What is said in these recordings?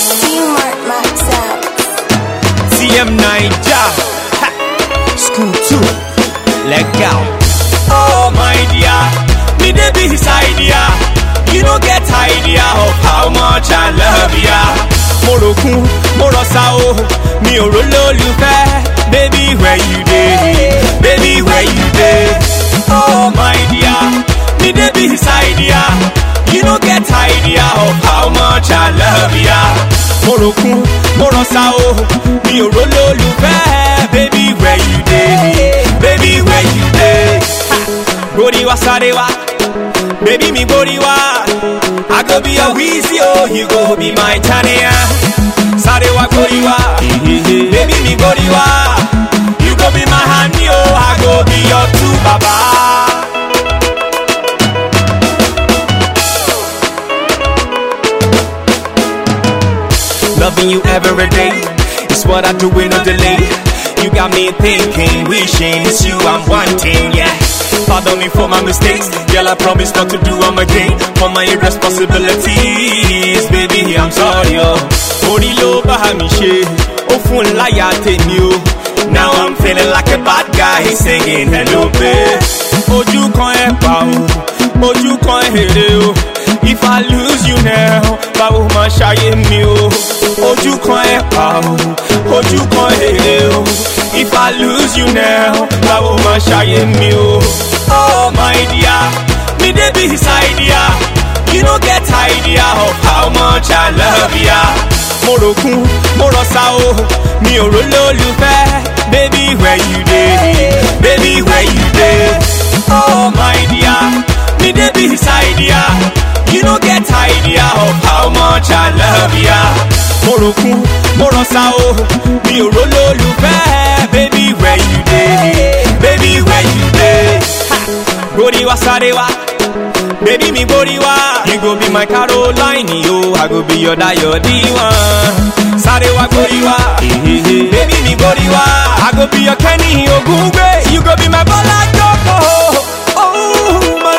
Smart Max out. TM Niger. Ha. School 2. Leg out. Oh my dear, me dey be his idea. You no get idea of how much I love ya. Mo ròkun, mo rọ̀ṣà o, mi ò rò lólùfẹ́. Baby where you dey? Baby where you dey? Oh my dear, me dey be his idea. You no get idea of how much I love ya. Mo ròkun, mo rọ̀ṣà o, mi ò rò lólùfẹ́. Baby where you dey? Baby where you dey? Gbórí wá sáré wá, baby mi gbórí wá. I go be your Weezy, oh, you go be my Tania. Sáré wá gbórí wá, baby mi gbórí wá. You go be my honey, oh, I go be your two baba. Loving you every day is what I do with no delay. You got me thinking, wishing it's you I'm wanting, yeah. Pardon me for my mistakes, girl. I promise not to do them again. For my irresponsibilities, baby, I'm sorry, oh. Orí ló bá mi ṣe, ó fún láyà tèmi o. Now I'm feeling like a bad guy singing hello babe. Ojú kan ẹ̀ pa o, ojú kan èrè o. If I lose you now, báwo máa ṣayé mi o? Ojú kan ẹ̀ pa o, ojú kan èrè o. If I lose you now, báwo máa ṣayé mi o? Oh my dear, me dey be his idea. You no get idea of how much I love ya. Mo ròkun, mo rọ̀ṣà o, mi ò rò lólùfẹ́. Baby where you dey? Baby where you dey? Oh my dear, me dey be his idea. You no get idea of how much I love ya. Mo ròkun, mo rọ̀ṣà o, mi ò rò lólùfẹ́. Baby where you dey? Baby where you dey? Gbórí wá sáré wá. Baby mi gbórí wá. You go be my Caroline, yo. I go be your Dayo D1. Sáré wá gbórí wá. Baby mi gbórí wá. I go be your Kenny Ogungbe. You go be my Bola Joko. Oh, my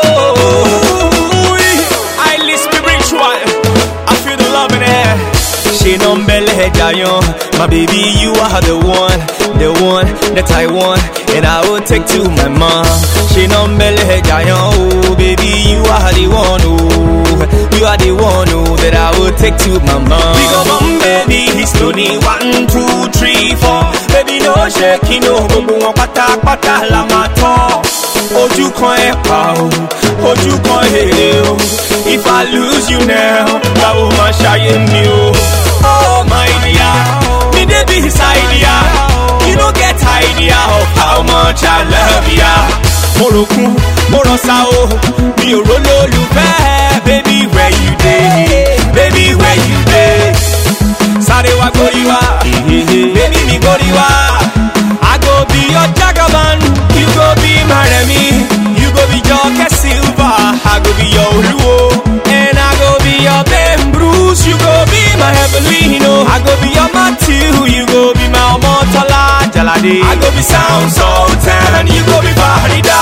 love. Highly spiritual. I feel the love in the air. Ṣé nọ́mbẹ́lẹ̀ jayan? My baby, you are the one, the one that I want, and I will take to my mom. Ṣé nọ́mbẹ́lẹ̀ jayan? Oh, baby, you are the one, oh, you are the one, oh, that I will take to my mom. We go mom, baby, he's only one, two, three, four. Baby, no shaking, no, gbogbo wọn pátápátá la máa tọ́. Ojú kan ẹ̀ pa o, ojú kan èrè o. If I lose you now, báwo máa ṣayé mi o? Oh my dear, me dey be his idea. You no get idea of how much I love ya. Mo ròkun, mo rọ̀ṣà o, mi ò rò lólùfẹ́. Baby where you dey? Baby where you dey? Sáré wá gbórí wá, baby mi gbórí wá. I go be your jagaban, you go be my Remy, you go be Joke Silva, I go be your Oluwo, and I go be your Ben Bruce, you go be my Evelino, I go be your Matthew, you go be my Omotola Jalade, I go be Sound Sultan, you go be Farida.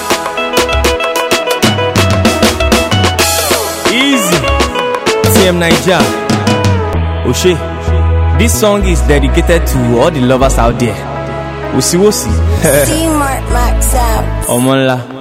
Easy, TM Niger, Oshe. This song is dedicated to all the lovers out there. Wosiwosi. Smart Max out. Ọmọ ńlá.